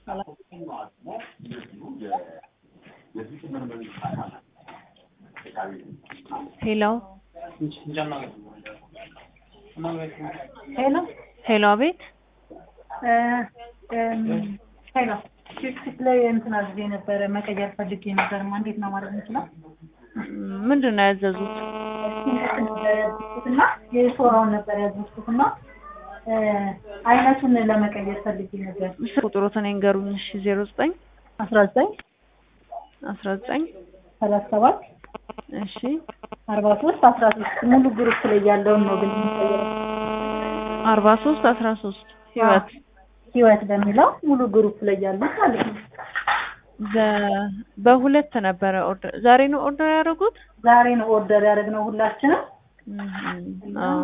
ሄሎ ሄሎ ሄሎ፣ አቤት። ሄሎ ፊክስ ላይ እንትን አዝዤ ነበረ መቀየር ፈልጌ ነበር። ማ እንዴት ነው ማድረግ የምችለው? ምንድን ነው ያዘዙት? እና የሶራውን ነበር ያዘዝኩትና አይነቱን ለመቀየር ፈልጌ ነበር። ቁጥሮትን ይንገሩኝ። እሺ፣ ዜሮ ዘጠኝ አስራ ዘጠኝ አስራ ዘጠኝ ሰላሳ ሰባት እሺ፣ አርባ ሶስት አስራ ሶስት ሙሉ ግሩፕ ላይ ያለውን ነው ግን የሚቀየረው። አርባ ሶስት አስራ ሶስት ህይወት ህይወት በሚለው ሙሉ ግሩፕ ላይ ያሉት ማለት ነው። በ- በሁለት ነበረ ኦርደር ዛሬ ነው ኦርደር ያደረጉት። ዛሬ ነው ኦርደር ያደረግነው ሁላችንም። እም፣ አዎ።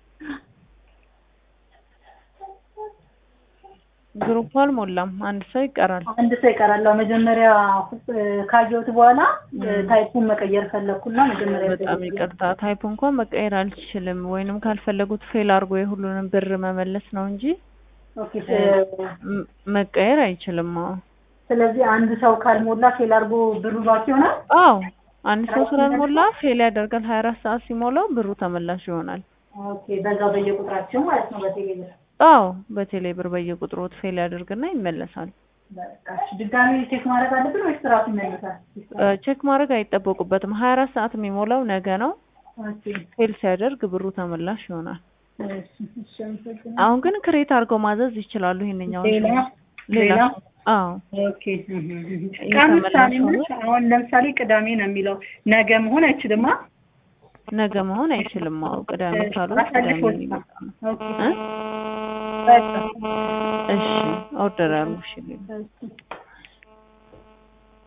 ግሩፕ አልሞላም፣ አንድ ሰው ይቀራል። አንድ ሰው ይቀራል። አዎ፣ መጀመሪያ እ፣ ካየሁት በኋላ እ፣ ታይፑን መቀየር ፈለግኩና መጀመሪያ በጣም ይቅርታ፣ ታይፕ እንኳን መቀየር አልችልም። ወይንም ካልፈለጉት ፌል አድርጎ የሁሉንም ብር መመለስ ነው እንጂ ኦኬ። ም- መቀየር አይችልም። አዎ ስለዚህ አንድ ሰው ካልሞላ ፌል አድርጎ ብሩ ባክ ይሆናል። አዎ አንድ ሰው ስላልሞላ ፌል ያደርጋል። ሀያ አራት ሰዓት ሲሞላው ብሩ ተመላሽ ይሆናል። ኦኬ። በዛው በየቁጥራቸው ማለት ነው በቴሌብር አዎ በቴሌ ብር በየቁጥሮት ፌል ያደርግና ይመለሳል። በቃ እሺ። ድጋሚ ቼክ ማድረግ አለብን ወይስ ራሱ ይመልሳል? እ፣ ቼክ ማድረግ አይጠበቁበትም። ሀያ አራት ሰዓት የሚሞላው ነገ ነው። ኦኬ። ፌል ሲያደርግ ብሩ ተመላሽ ይሆናል። እሺ፣ እሺ፣ አመሰግናለሁ። አሁን ግን ክሬት አድርገው ማዘዝ ይችላሉ። ይሄንኛው ሌላ ሌላ ሌላ? አዎ ኦኬ። ቀን ምሳሌ ነች። አሁን ለምሳሌ ቅዳሜ ነው የሚለው ነገ መሆን አይችልም። አ? ነገ መሆን አይችልም። አዎ ቅዳሜ ካሉት ቅዳሜ አሳልፎ ነው የሚመጣው። ኦኬ። እ? በቃ እሺ ኦርደር ያሉ እሺ እሺ።